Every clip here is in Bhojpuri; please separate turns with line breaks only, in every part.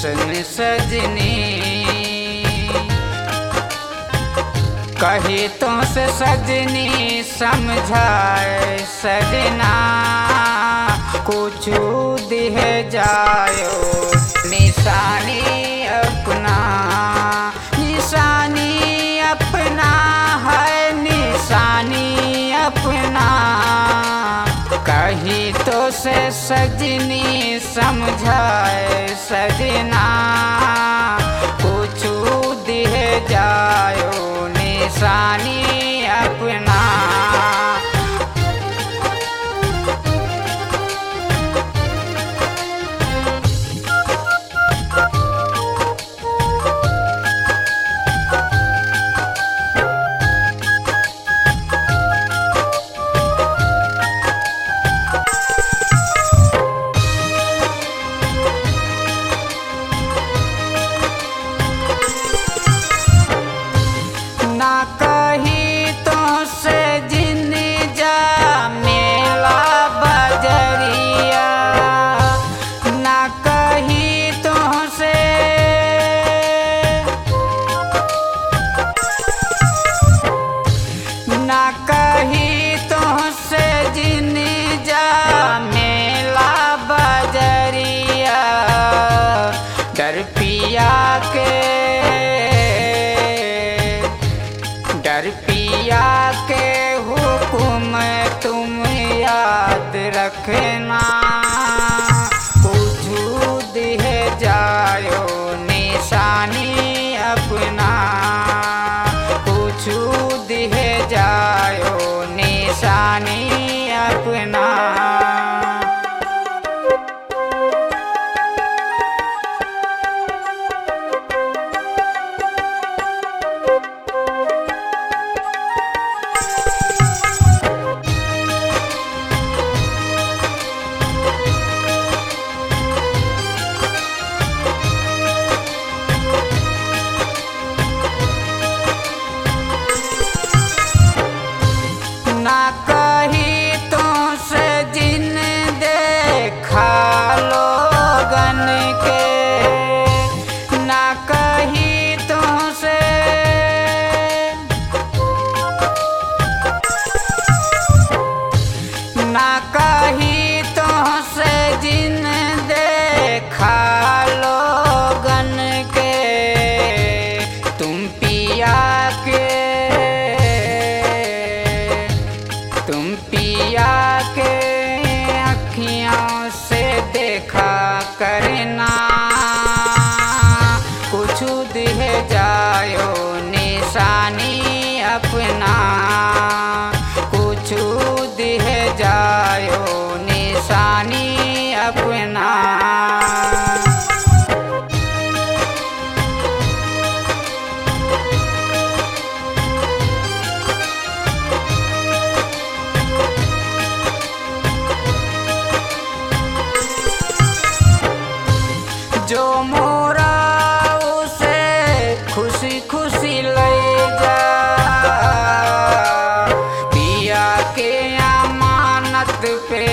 कैसन सजनी कही तो से सजनी समझाए सजना कुछ दिह जायो निशानी अपना निशानी अपना है निशानी अपना कही तो से सजनी समझाए सजना कुछ दिह जायो निशानी अपना ना कही तो से जिन जा मेला बजरिया ना कही तो से ना कही तो से जिन जा मेला बजरिया डर पिया के डर पिया के हुकुम तुम याद रखना कुछ दिह जायो निशानी अपना कुछ दिह जायो निशानी अपना ना कही तो से जिन देखा लोगन के ना कही तो से ना कही तो से जिन देखा लोगन के तुम पिया के तुम पिया के अखियों से देखा करना कुछ दिह जायो निशानी अपना कुछ दिह जायो निशानी अपना जो मोरा उसे खुशी खुशी ले जा पिया के अमानत पे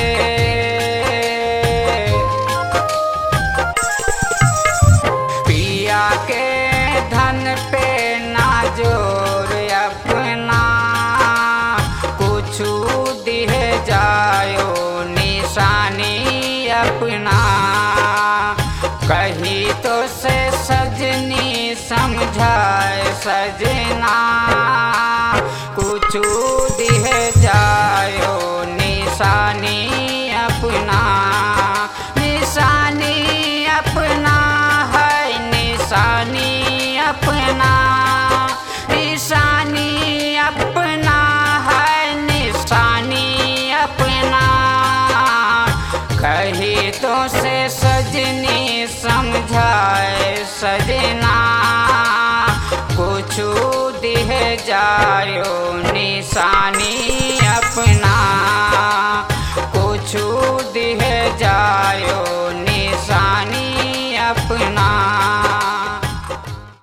पिया के धन पे ना जोर अपना कुछ दिह जायो निशानी अपना कही तो से सजनी समझाए सजना कुछ दिह जायो निशानी अपना निशानी अपना है निशानी अपना निशानी अपना है निशानी अपना कही तो से सजनी समझाए सजना कुछ दिह जायो निशानी अपना